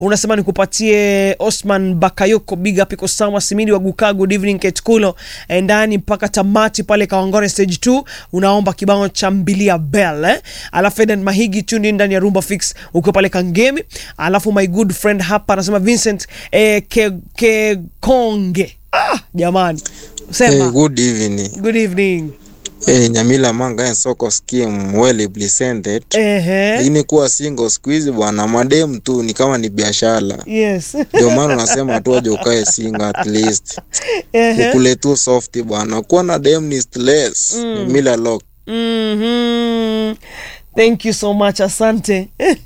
unasema nikupatie Osman Bakayoko, big up iko sawa. Simidi wa Guka, good evening Ketkulo, ndani mpaka tamati pale Kawangore stage 2, unaomba kibao cha mbilia bell eh? Alafu Eden Mahigi tuni ndani ya Rumba Fix ukiwa pale Kangemi. Alafu my good friend hapa anasema Vincent eh, ke, ke konge ah, jamani sema Hey, good evening. good evening Hey, Nyamila Manga and Soko scheme well presented. ehe Lakini kuwa single siku hizi bwana, madem tu ni kama ni biashara. yes Ndio maana unasema tu aje ukae single at least. ehe Ukule tu soft bwana. Kuwa na dem ni stress. Nyamila lock. Mhm. Thank you so much, asante.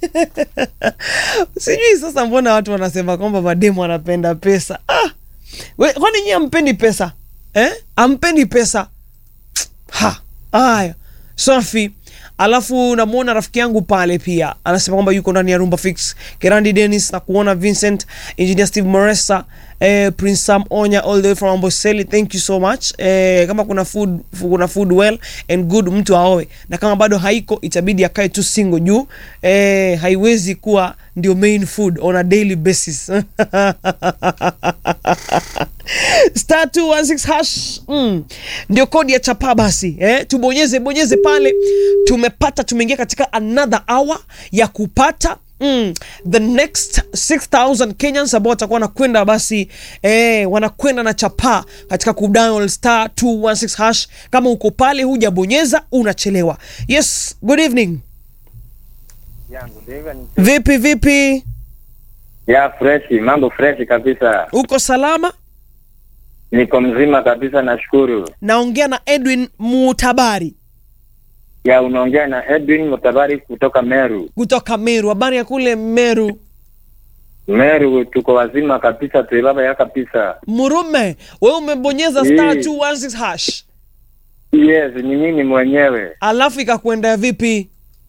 Sijui sasa mbona watu wanasema kwamba mademu wanapenda pesa. Ah, we, kwani nyie ampendi pesa eh? Ampendi pesa ha. Haya, safi. Alafu namwona rafiki yangu pale pia anasema kwamba yuko ndani ya Rumba Fix, Kerandi Dennis na kuona Vincent, Engineer Steve Moresa, eh, Prince Sam Onya all the way from Amboseli. Thank you so much. Eh, kama kuna food, kuna food well and good mtu aoe, na kama bado haiko itabidi akae tu single juu eh, haiwezi kuwa ndio main food on a daily basis star 216 hash mm. ndio kodi ya chapa basi eh? tubonyeze bonyeze pale tumepata tumeingia katika another hour ya kupata Mm, the next 6000 Kenyans ambao watakuwa wanakwenda basi eh, wanakwenda na chapa katika kudial star 216 hash. Kama uko pale hujabonyeza unachelewa. Yes, good evening. yangu David. Vipi vipi, Ya fresh, mambo fresh kabisa. uko salama? Niko mzima kabisa nashukuru. Naongea na Edwin Mutabari Ya unaongea na Edwin Mutabari kutoka Meru. kutoka Meru. Habari ya kule Meru? Meru tuko wazima kabisa tuibaba ya kabisa. Murume, wewe umebonyeza star Eh. 216 hash, Yes, ni mimi mwenyewe. alafu ikakwenda vipi?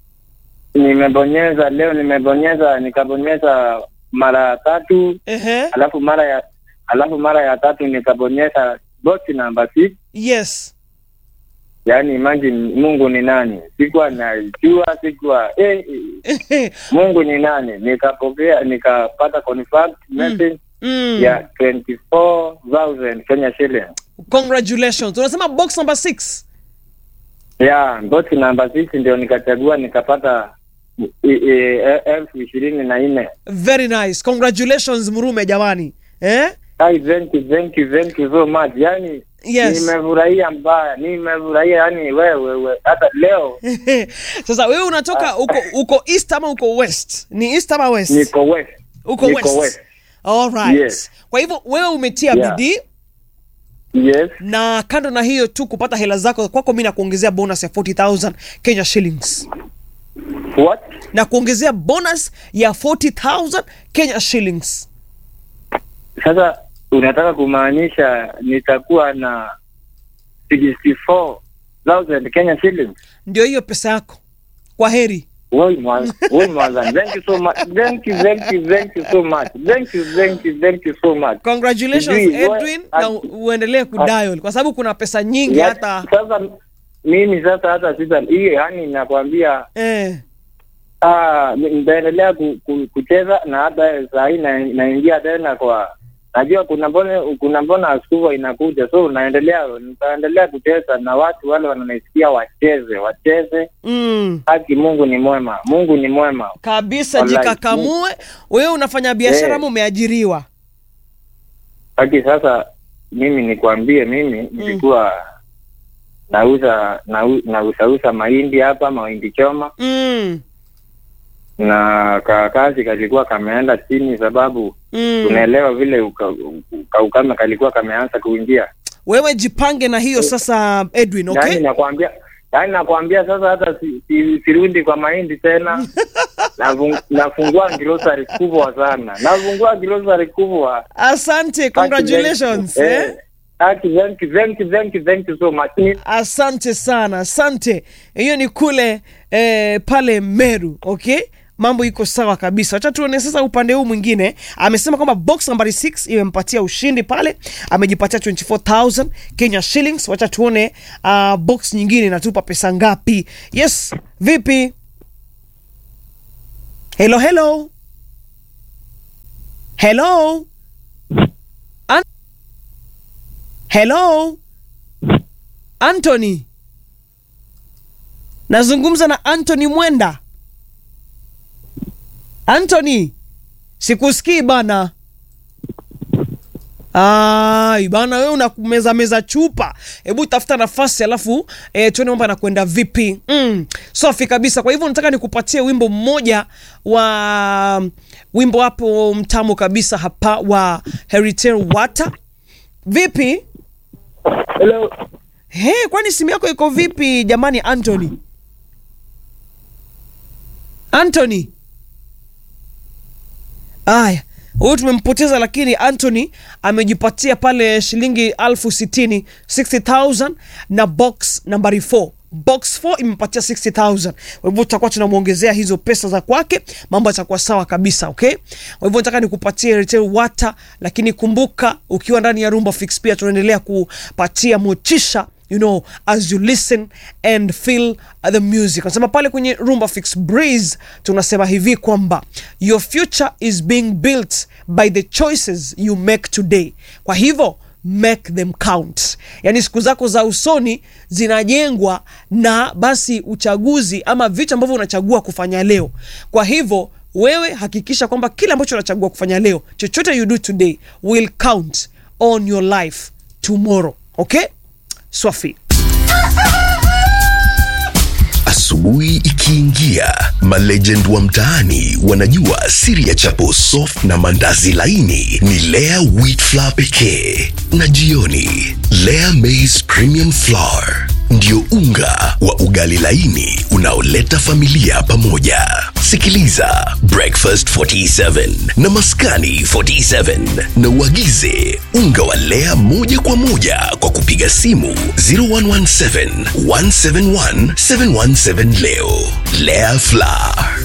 Nimebonyeza leo nimebonyeza nikabonyeza mara tatu Ehe, alafu mara ya alafu mara ya tatu nikabonyeza box namba 6 yes. yaani imagine Mungu ni nani? Sikuwa najua, sikuwa eh, eh, Mungu ni nani? Nikapokea nikapata confirmed message mm. ya 24,000 Kenya shilling. Congratulations. Unasema box number 6. Ya box namba 6 ndio nikachagua nikapata i- i- e- elfu ishirini na nne. Very nice. Congratulations Murume jamani. Eh? Ai, thank you, thank you, thank you so much. Yani Yes. nimefurahia mbaya, nimefurahia yani wewe we, hata leo Sasa wewe unatoka uko uko east ama uko west? Ni east ama west? niko west. uko niko west. west. All right. Yes. Kwa hivyo wewe umetia Yeah. bidii Yes. na kando na hiyo tu kupata hela zako kwako, mimi nakuongezea bonus ya 40000 Kenya shillings What? na kuongezea bonus ya 40000 Kenya shillings. Sasa unataka kumaanisha nitakuwa na 64,000 Kenya shillings? Ndio hiyo pesa yako. Kwa heri. Woi mwa- woi Mwazan, thank you so much. Thank you, thank you, thank you so much. Thank you, thank you, thank you so much. Congratulations Sijui, Edwin, wa- na u- uendelee kudial kwa sababu kuna pesa nyingi Ya- hata Sasa mimi sasa hata sita hiyo yani nakwambia eh, ah, nitaendelea ku, ku, kucheza na hata saa hii na- naingia tena kwa najua kuna mbona kuna mbona askuvwa inakuja so naendelea nitaendelea kucheza na watu wale wananisikia wacheze wacheze mm, haki mungu ni mwema mungu ni mwema kabisa Wallahi. jikakamue. Wewe unafanya biashara Eh. ama umeajiriwa? haki sasa mimi nikwambie mimi nilikuwa nauza nau- nausauza mahindi hapa mahindi choma Mm, na ka kazi kalikuwa kameenda chini sababu mm. unaelewa vile uka- uka- ukame kalikuwa kameanza kuingia Wewe jipange na hiyo sasa Edwin, okay? yaani nakwambia yaani nakwambia sasa hata si, si, sirundi kwa mahindi tena Nafung- nafungua grocery kubwa sana nafungua grocery kubwa Asante, congratulations. Eh, Eh? haki, thank you, thank you, thank you, thank you so much Ni- Asante sana, asante. Hiyo ni kule eh, pale Meru, okay? Mambo iko sawa kabisa. Wacha tuone sasa upande huu mwingine. Amesema kwamba box nambari 6 imempatia ushindi pale, amejipatia 24000 Kenya shillings. Wacha tuone uh, box nyingine inatupa pesa ngapi. Yes, vipi? Hello, hello. hello An- hello Anthony nazungumza na Anthony Mwenda Anthony sikusikii bana Ai bana, wewe unakumeza meza chupa. Hebu tafuta nafasi alafu e, tuone mambo yanakwenda vipi. Mm, safi kabisa. Kwa hivyo nataka nikupatie wimbo mmoja wa wimbo hapo mtamu kabisa hapa wa Heritage Water. Vipi? Hello. He, kwani simu yako iko vipi jamani Anthony? Anthony. Aya, huyu tumempoteza, lakini Anthony amejipatia pale shilingi elfu sitini 60,000 na box nambari 4 box 4 imepatia 60,000 kwa hivyo tutakuwa tunamwongezea hizo pesa za kwake, mambo yatakuwa sawa kabisa. Okay, kwa hivyo nataka nikupatie retail water, lakini kumbuka, ukiwa ndani ya Rumba Fix pia tunaendelea kupatia motisha you know as you listen and feel the music nasema pale kwenye rumba fix breeze tunasema hivi kwamba your future is being built by the choices you make today kwa hivyo make them count yaani siku zako za usoni zinajengwa na basi uchaguzi ama vitu ambavyo unachagua kufanya leo kwa hivyo wewe hakikisha kwamba kile ambacho unachagua kufanya leo chochote you do today will count on your life tomorrow okay Swafi. Asubuhi ikiingia, malegend wa mtaani wanajua siri ya chapo soft na mandazi laini ni Lea wheat flour pekee, na jioni Lea maize premium flour ndio unga wa ugali laini unaoleta familia pamoja. Sikiliza Breakfast 47 na Maskani 47 na uagize unga wa Lea moja kwa moja kwa kupiga simu 0117 171 717 leo. Lea Flour,